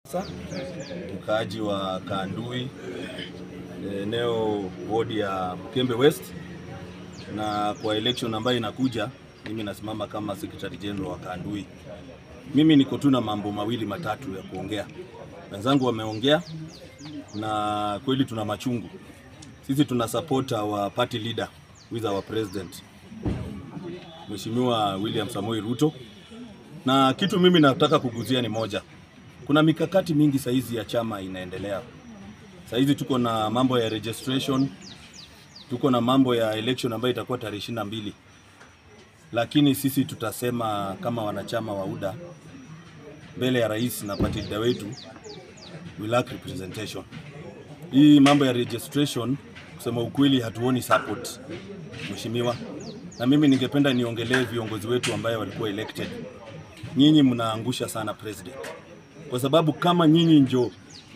Mkaaji wa Kandui, eneo wodi ya Mkembe West, na kwa election ambayo inakuja, mimi nasimama kama secretary general wa Kandui. Mimi niko tu na mambo mawili matatu ya kuongea. Wenzangu wameongea na kweli tuna machungu. Sisi tuna support our party leader with our president Mheshimiwa William Samoei Ruto, na kitu mimi nataka kuguzia ni moja kuna mikakati mingi saizi ya chama inaendelea. Saizi tuko na mambo ya registration, tuko na mambo ya election ambayo itakuwa tarehe ishirini na mbili, lakini sisi tutasema kama wanachama wa UDA mbele ya rais na party leader wetu, we lack representation. Hii mambo ya registration, kusema ukweli, hatuoni support mheshimiwa, na mimi ningependa niongelee viongozi wetu ambayo walikuwa elected. Nyinyi mnaangusha sana president kwa sababu kama nyinyi njo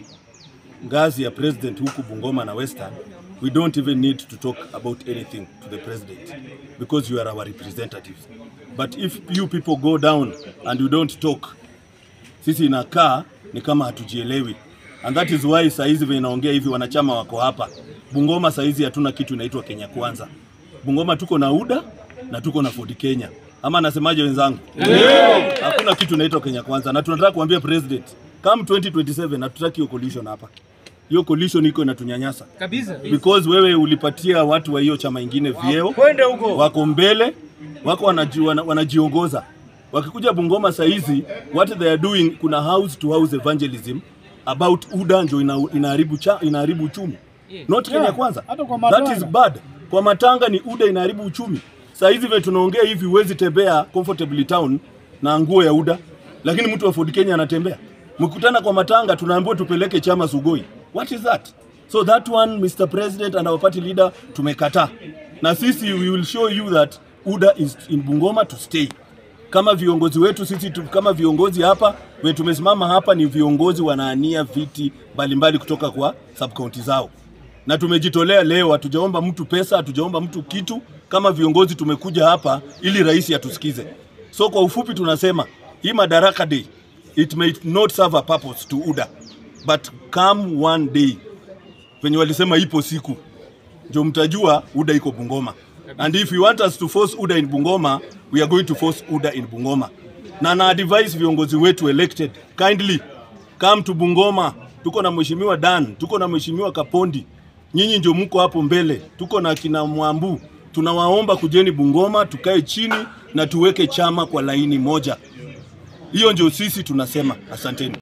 ngazi ya president huku Bungoma na Western, we don't even need to talk about anything to the president because you are our representatives. But if you people go down and you don't talk, sisi inakaa ni kama hatujielewi, and that is why saizi vile naongea hivi, wanachama wako hapa Bungoma. Saizi hatuna kitu inaitwa Kenya Kwanza. Bungoma tuko na UDA na tuko na Ford Kenya ama nasemaje wenzangu? Yeah. Hakuna kitu inaitwa Kenya Kwanza, na tunataka kuambia president come 2027 hatutaki hiyo coalition hapa. Hiyo coalition iko inatunyanyasa kabisa because wewe ulipatia watu wa hiyo chama ingine vyeo, kwende huko wako mbele, wako wanaji, wana, wanajiongoza. Wakikuja Bungoma saizi, what they are doing, kuna house to house evangelism about UDA ndio ina, inaharibu cha, inaharibu uchumi not Kenya Kwanza. hata kwa That is matanga. bad. Kwa matanga ni UDA inaharibu uchumi. Saa hizi vile tunaongea hivi, huwezi tembea comfortably town na nguo ya UDA, lakini mtu wa Ford Kenya anatembea. Mkutana kwa matanga, tunaambiwa tupeleke chama Sugoi. What is that? So that one Mr. President and our party leader tumekataa, na sisi we will show you that UDA is in Bungoma to stay. Kama viongozi wetu sisi tu, kama viongozi hapa we tumesimama hapa ni viongozi wanaania viti mbalimbali kutoka kwa sub county zao na tumejitolea leo, hatujaomba mtu pesa, hatujaomba mtu kitu. Kama viongozi tumekuja hapa ili rais atusikize. So kwa ufupi tunasema hii Madaraka Day it may not serve a purpose to UDA but come one day venye walisema ipo siku ndio mtajua UDA iko Bungoma, and if you want us to force UDA in Bungoma we are going to force UDA in Bungoma. Na na advise viongozi wetu elected kindly come to Bungoma. Tuko na mheshimiwa Dan, tuko na mheshimiwa Kapondi, nyinyi ndio mko hapo mbele, tuko na kina Mwambu. Tunawaomba kujeni Bungoma, tukae chini na tuweke chama kwa laini moja. Hiyo ndio sisi tunasema. Asanteni.